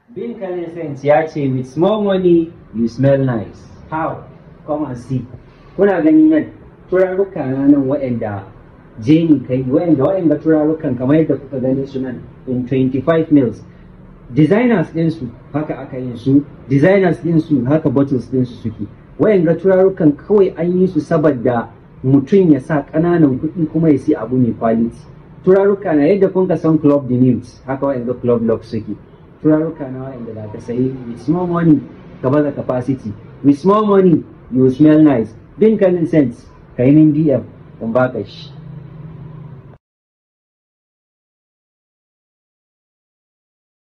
Bin Sense ya ce with small money you smell nice. How? Come and see. Kuna gani nan turaruka na nan waɗanda jeni kai waɗanda waɗanda turarukan kamar yadda kuka gani su nan in 25 mils. Designers ɗinsu haka aka yin su, designers ɗinsu haka bottles ɗinsu suke. Waɗanda turarukan kawai an yi su saboda mutum ya sa ƙananan kuɗi kuma ya siya abu mai quality. Turaruka na yadda kun ka san club the news haka waɗanda club lock suke. turaruka na wa'anda za ka sayi with small money ka baza capacity with small money you smell nice bin kalin sense ka yi min dm in baka shi